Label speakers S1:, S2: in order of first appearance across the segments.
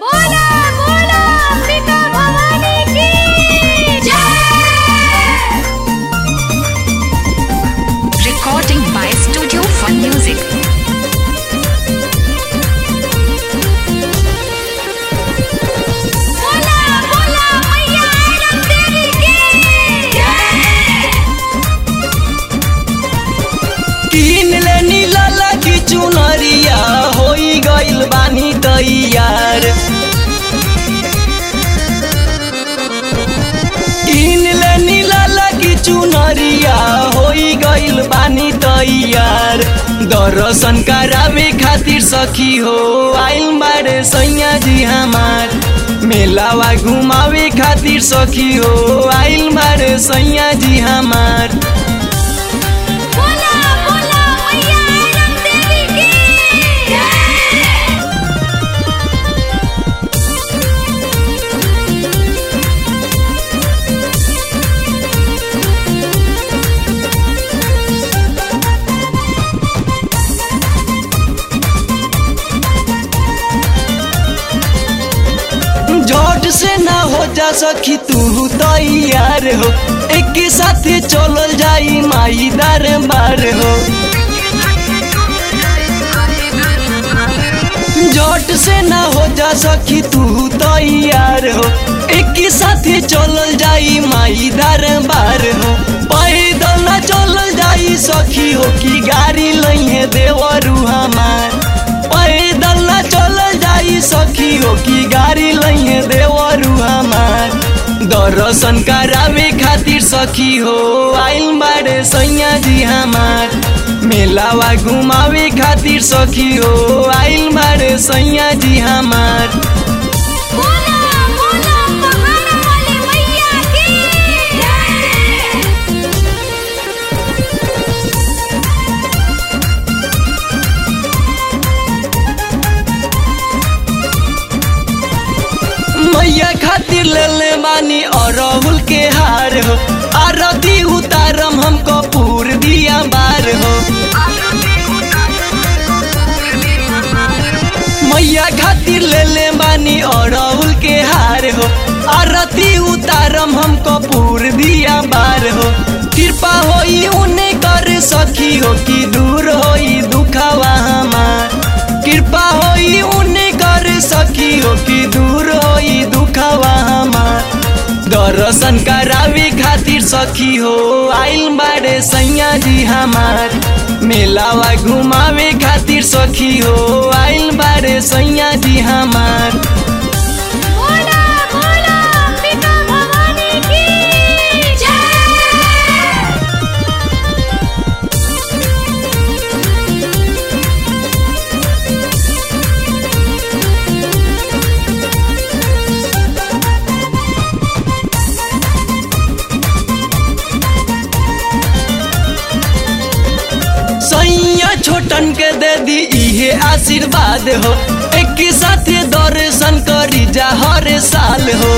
S1: बोला बोला अंबिका भवानी की जय
S2: Recording by Studio Fun Music.
S1: बोला बोला मैया आरम देवी की जय
S3: किन ले नीला लगी चुनरिया होई गइल बानी तैयार किन ले नीला लगी चुनरिया होई गइल बानी तैयार दर्शन करावे खातिर सखी हो आइल बारे सैया जी हमार मेलावा घुमावे खातिर सखी हो आइल बारे सैया जी हमार
S1: बोला बोला मैया आरम देवी की जय
S3: झट से ना हो जा सखी तू तैयार हो एक साथ चलल जाई माई दरबार हो झट से ना हो जा सखी तू तैयार हो एक साथ चलल जाई माई दरबार हो पैदल ना चलल जाई सखी हो कि गाड़ी लइहे देवरू हमार पैदल ना चलल जाई सखी हो कि गाड़ी लइहे देवरू हमार दर्शन करावे खातिर सखी हो आइल बारे सैया जी हमार मेलावा घुमावे खातिर सखी हो आइल बारे सैया जी हमार
S1: बोला बोला पहाड़ वाली मैया की जय
S3: मैया खातिर ले ले मानी अरहुल के हार हो आरती उतारम हम कपूर दिया बार हो मैया खातिर ले ले मानी अरहुल के हार हो आरती उतारम हम कपूर दिया बार हो कृपा होई उन्हें कर सखी हो कि दूर होई दुखावा हमार कृपा होई उन्हें कर सखी हो कि दूर होई दुखावा हमार दर्शन करावे खातिर सखी हो आइल बारे सैया जी हमार मेलावा घुमावे खातिर सखी हो आइल बारे सैया जी हमार
S1: बोला बोला अंबिका भवानी की जय
S3: सैया छोटन के दे दी इहे आशीर्वाद हो एक साथ दर्शन करी जा हर साल हो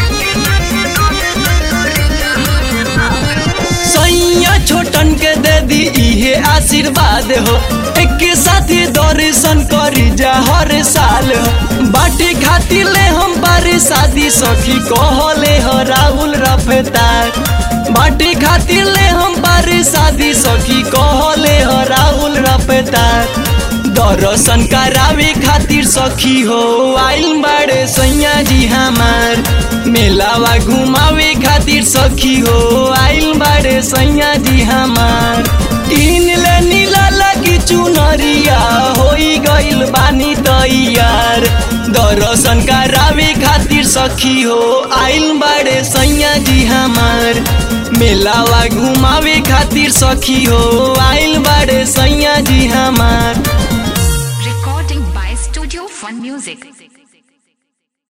S3: सैया छोटन के दे दी इहे आशीर्वाद हो एक साथ दर्शन करी जा हर साल हो बाटे खातिर ले हम बारे शादी सखी कहले हो राहुल रफ्तार बाटे खातिर ले हम बारे शादी सखी कहले हो राहुल रफ्तार दर्शन करावे खातिर सखी हो आइल बाड़े सैया जी हमार मेलावा घुमावे खातिर सखी हो आइल बाड़े सैया जी हमार तीन ले नीला लगी चुनरिया होई गइल बानी तैयार दर्शन करावे खातिर सखी हो आइल बाड़े सैया जी हमार मेलावा घुमावे खातिर सखी हो आइल बाड़े सैया जी हमार